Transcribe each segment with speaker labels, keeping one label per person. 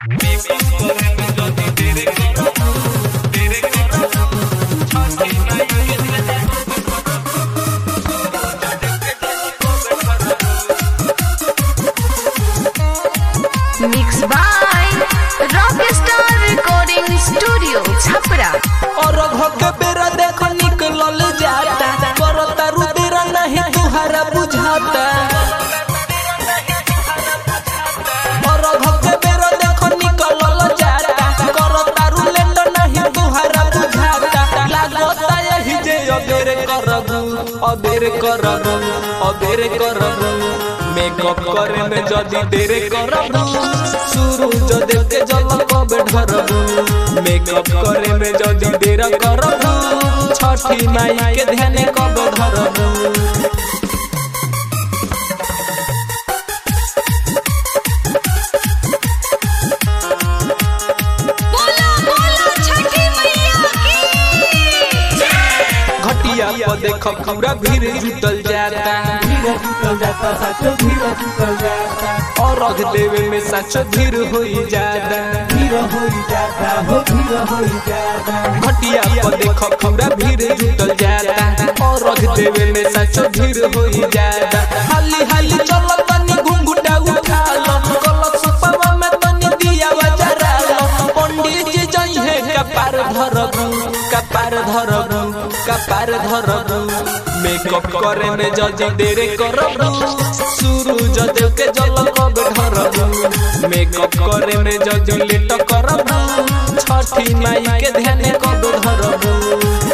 Speaker 1: Mixed by Rockstar Recording Studio, Chhapra.
Speaker 2: और घोके बेरा देखो निकलल जाता करता रुदिर नहीं तुहरा बुझाता और घोके बेरा देखो निकलल जाता करता रुलेट नहीं तुहरा बुझाता लागता यही जे अबेर करबू अबेर करबू अबेर करबू मेकअप करे में जदी देर करबू शुरू जो देव के जल कब ढरबू मेकअप करे में जदी देर करबू छठी माई के ध्यान कब धरबू
Speaker 1: बोलो बोलो छठी मैया की
Speaker 2: घटिया पर देख पूरा भीड़ जुटल जाता और रख देवे में सच धीर होई जाता घटिया पर देख पूरा भीड़ जुटल जाता और रख देवे में सच धीर होई जाता हाली हाली चल तनी घुंघुटा उठा लो कलश पवा में तनी दिया जरा लो पंडित जी जइहे कपार धरबू कपार धरबू कपार धरबू मेकअप करे में जल्दी देरे करबू सूरज देव के जल कब ढरबू मेकअप करे में जल्दी लेट करबू छठी माई के ध्यान कब धरबू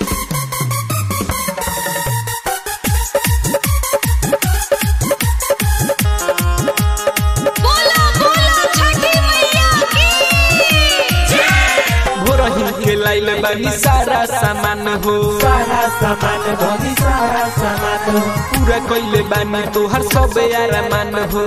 Speaker 1: बोलो बोलो छठी मैया की
Speaker 2: भोरही के लाइल बानी सारा सामान हो पूरा कइले बानी तोहर सब यारमान हो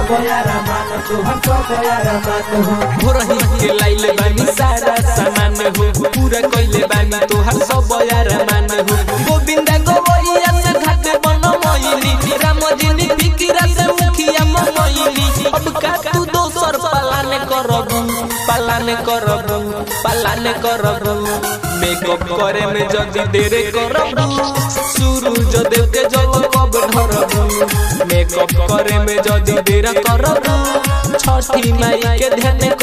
Speaker 2: भोरही के लाइल बानी सारा सामान हो पूरा कइले बानी तोहर सब यारमान हो गोविंदा गोवैया से घाट बन मोइली राम जिनी फिकिरा से मुखिया मोइली अब का तू दोसर पालन करबू पालन करबू पालन करबू मेकअप करे में जल्दी देरे करबू सूरज देव के जल कब ढरबू मेकअप करे में जल्दी देर करबू छठी माई के ध्यान